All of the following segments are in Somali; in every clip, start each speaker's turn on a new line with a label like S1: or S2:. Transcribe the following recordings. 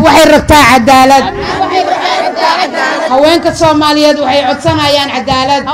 S1: waxay rabtaa cadaalad haweenka soomaaliyeed waxay codsanayaan cadaalad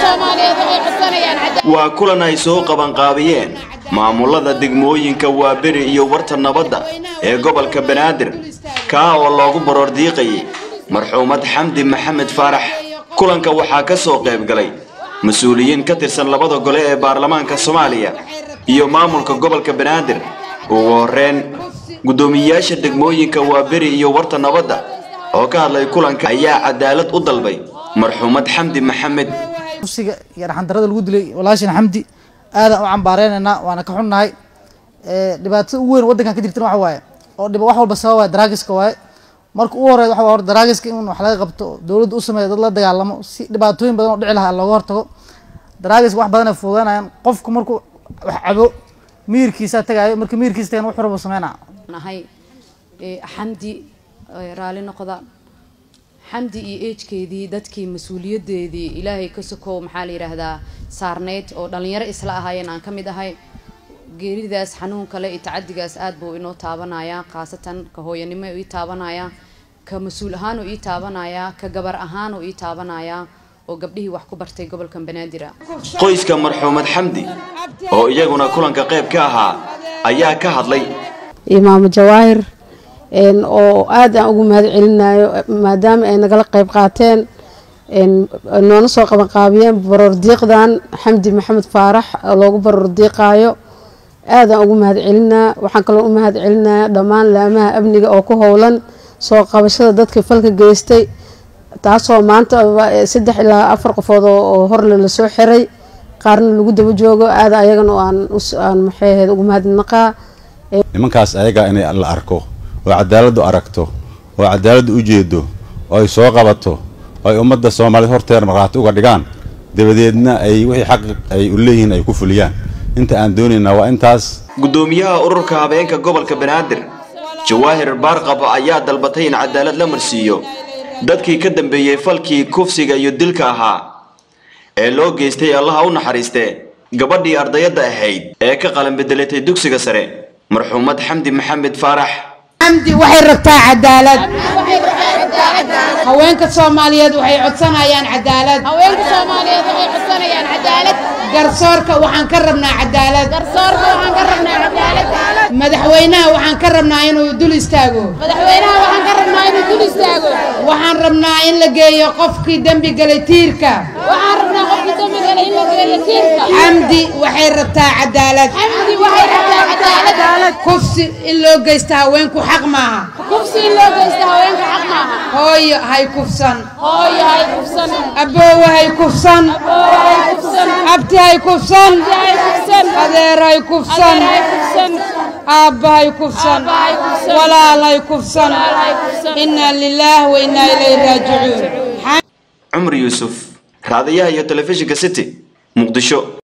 S2: waa kulan ay soo qabanqaabiyeen maamulada degmooyinka waaberi iyo warta nabadda ee gobolka banaadir kaa oo loogu baroordiiqayay marxuumad xamdi maxamed faarax kulanka waxaa ka soo qayb galay mas-uuliyiin ka tirsan labada gole ee baarlamaanka soomaaliya iyo maamulka gobolka banaadir ugu horreyn guddoomiyeyaasha degmooyinka waaberi iyo warta nabadda oo ka hadlay kulanka ayaa cadaalad u dalbay marxuumad xamdi maxamed
S3: kursiga iyo dhaxandarada lagu dilay walaashina xamdi aadaan u cambaareynayna waana ka xunnahay dhibaatada ugu weyn waddankan ka jirtana waxa waaye oo dhib wax walba sababa daraagiska waaye marka ugu horeyd waxa hor daraagiska in wax laga qabto dowladda u sameeyo dad la dagaalamo si dhibaatooyin badan oo dhici lahaa looga hortago daraagiska wax badan ay fududanayaan qofku markuu wax cabo miirkiisa tagaayo marka miirkiisa tagana wax horba sameynaa
S4: nahay xamdi raalli noqda xamdi iyo eejkeedii dadkii mas-uuliyadeedii ilaahay ka sokow maxaa la yidhaahdaa saarneyd oo dhallinyaro isla ahaayeen aan ka mid ahay geeridaas xanuun kale iyo tacadigaas aad buu inoo taabanayaa khaasatan ka hooyanimo ii taabanayaa ka mas-uul ahaanuu ii taabanayaa ka gabar ahaanuu ii taabanayaa oo gabdhihii wax ku bartay gobolka banaadir
S2: qoyska marxuumad xamdi oo iyaguna kulanka qayb ka ahaa ayaa ka hadlay
S5: imaamo jawaahir oo aad aan ugu mahad celinayo maadaama ay nagala qayb qaateen noona soo qabanqaabiyeen baroordiiqdan xamdi maxamed faarax oo loogu baroordiiqaayo aadaan ugu mahad celinaa waxaan kaloo u mahad celinaya dhammaan laamaha amniga oo ku howlan soo qabashada dadka falka geystay taasoo maanta saddex ilaa afar qofood oo horle lasoo xiray qaarna lagu daba joogo aada ayagana aan maxayd ugu mahadnaqaa
S6: nimankaas ayagaa inay la arko oo cadaaladdu aragto oo cadaaladdu u jeedo oo ay soo qabato oo ay ummadda soomaaliyeed horteeda markhaati uga dhigaan dabadeedna ay wixii xaq ay u leeyihiin ay ku fuliyaan inta aan doonaynaa waa intaas
S2: guddoomiyaha ururka habeenka gobolka banaadir jawaahir baarqabo ayaa dalbatay in cadaalad la marsiiyo dadkii ka dambeeyey falkii kufsiga iyo dilka ahaa ee loo geystay allaha u naxariistee gabadhii ardayadda ahayd ee ka qalan bedelatay dugsiga sare marxuumad xamdi maxamed faarax
S1: xamdi waxay rabtaa cadaalad haweenka soomaaliyeed waxay codsanayaan cadaalad garsoorka waxaan ka rabnaa cadaalad madaxweynaha waxaan ka rabnaa inuu dul istaago waxaan rabnaa in la geeyo qofkii dembi galay tiirka xamdi waxay rabtaa cadaalad kufsi in loo geysta haweenku xaq maaha hooyo hay kufsan aboowe hay kufsan abti hay kufsan adeer hay kufsan aabba hay kufsan walaal hay kufsan inaa lilaah wa inaa ilayhi raajicuun
S2: cumar yuusuf raadiyaha iyo telefishinka city muqdisho